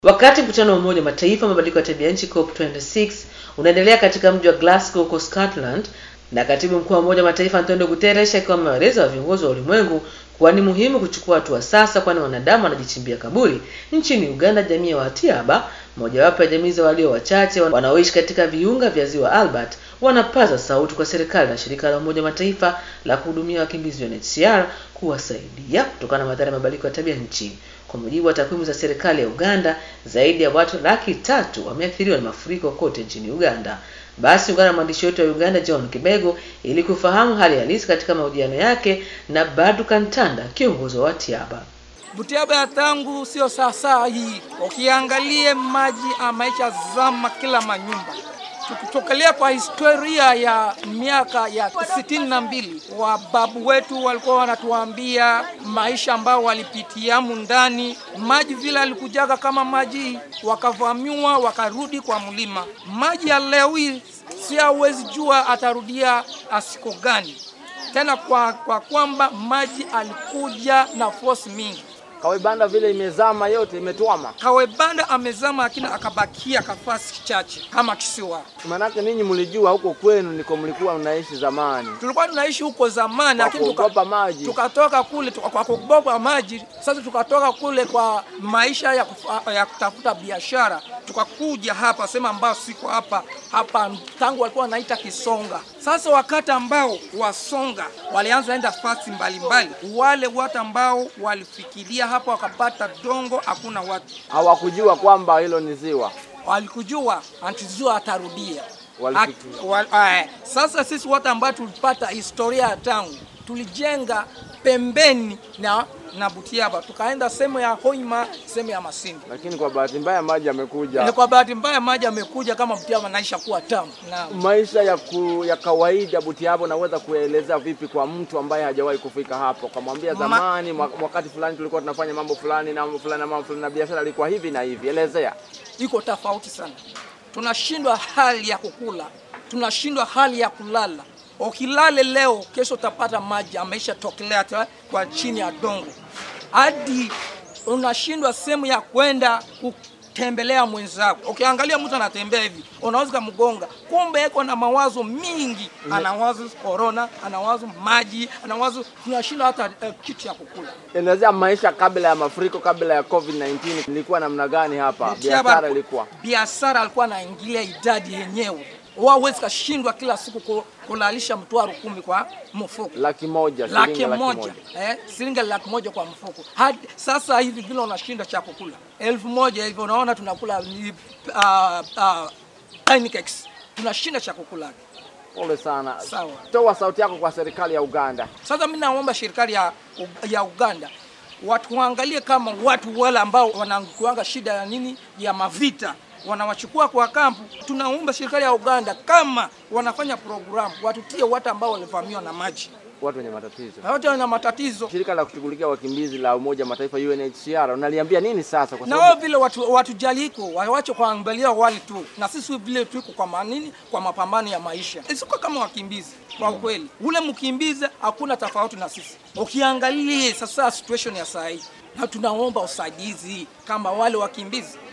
Wakati mkutano wa Umoja wa Mataifa mabadiliko ya tabia nchi COP26 unaendelea katika mji wa Glasgow huko Scotland, na katibu mkuu wa Umoja wa Mataifa Antonio Guterres akiwa amewaeleza viongozi wa ulimwengu kuwa ni muhimu kuchukua hatua sasa, kwani wanadamu wanajichimbia kaburi. Nchini Uganda, jamii ya Watiaba, mojawapo ya jamii za walio wachache wanaoishi katika viunga vya ziwa Albert, wanapaza sauti kwa serikali na shirika la Umoja wa Mataifa la kuhudumia wakimbizi UNHCR kuwasaidia kutokana na madhara ya mabadiliko ya tabia nchi. Kwa mujibu wa takwimu za serikali ya Uganda, zaidi ya watu laki tatu wameathiriwa na mafuriko kote nchini Uganda. Basi ungana na mwandishi wetu wa Uganda John Kibego ili kufahamu hali halisi katika mahojiano yake na Badu Kantanda, kiongozi wa Watiaba. Butiaba ya tangu sio sasa hii, ukiangalie maji amaisha zama kila manyumba tukitokelea kwa historia ya miaka ya sitini na mbili, wababu wetu walikuwa wanatuambia maisha ambao walipitiamu ndani maji vile alikujaga kama maji, wakavamiwa wakarudi kwa mlima. Maji ya leo hii si hawezi jua atarudia asiko gani tena, kwa, kwa kwamba maji alikuja na force mingi Kawebanda vile imezama yote imetwama. Kawebanda amezama lakini akabakia kafasi chache kama kisiwa. Manake ninyi mlijua huko kwenu niko mlikuwa mnaishi zamani. Tulikuwa tunaishi huko zamani Kwa lakini kuogopa maji. tukatoka kule tuka, kwa kuogopa maji. Sasa tukatoka kule kwa maisha ya, kufa, ya kutafuta biashara tukakuja hapa sema ambao siko hapa hapa tangu walikuwa wanaita Kisonga. Sasa wakati ambao Wasonga walianza enda fasi mbalimbali, wale watu ambao walifikiria hapa wakapata dongo, hakuna watu Hawakujua kwamba hilo ni ziwa. walikujua antizua atarudia. Walifikiria. At- wal- eh, Sasa sisi watu ambao tulipata historia ya tangu tulijenga pembeni na na Butiaba, tukaenda sehemu ya Hoima, sehemu ya Masindi. Lakini kwa bahati mbaya maji Ni yamekuja. kwa bahati mbaya maji amekuja kama Butiaba naisha kuwa tamu. Naam. Maisha ya, ku, ya kawaida Butiabo, naweza kueleza vipi kwa mtu ambaye hajawahi kufika hapo? Kamwambia Ma- zamani, mwa- wakati fulani tulikuwa tunafanya mambo fulani na mambo fulani na mambo fulani na biashara ilikuwa hivi na hivi. Elezea. iko tofauti sana. Tunashindwa hali ya kukula, tunashindwa hali ya kulala. Ukilale leo, kesho utapata maji ameisha tokelea ta- kwa chini ya dongo, hadi unashindwa sehemu ya kwenda kutembelea mwenzako. Ukiangalia mtu anatembea hivi, unaweza kumgonga, kumbe eko na mawazo mingi, anawazo corona, anawazo maji, anawazo tunashindwa hata eh, kitu ya kukula. Elezea maisha kabla ya mafuriko, kabla ya COVID-19 ilikuwa namna gani hapa? Biashara ilikuwa biashara alikuwa anaingilia idadi yenyewe wawezi kashindwa kila siku ku- kulalisha mtwaro kumi kwa mfuko laki moja, laki shilingi laki moja eh, shilingi laki moja kwa mfuko. Hadi sasa hivi vile unashinda cha kukula elfu moja hivi, unaona tunakula ni, uh, uh, pancakes tunashinda cha kukula. Pole sana. Sawa. Toa sauti yako kwa serikali ya Uganda. Sasa mimi naomba serikali ya, ya Uganda watu waangalie kama watu wale ambao wanakuanga shida ya nini ya mavita wanawachukua kwa kampu. Tunaomba serikali ya Uganda kama wanafanya programu watutie watu ambao walivamiwa na maji Watu wenye matatizo. na watu wana matatizo Shirika la kushughulikia wakimbizi la Umoja wa Mataifa UNHCR unaliambia nini sasa? Kwa na wao sababu vile watu watujaliko wawache kuangalia wali tu, na sisi vile tuko kwa manini kwa mapambano ya maisha, isiko kama wakimbizi. Kwa ukweli, ule mkimbizi hakuna tofauti na sisi. Ukiangalia sasa situation ya saa hii, na tunaomba usaidizi kama wale wakimbizi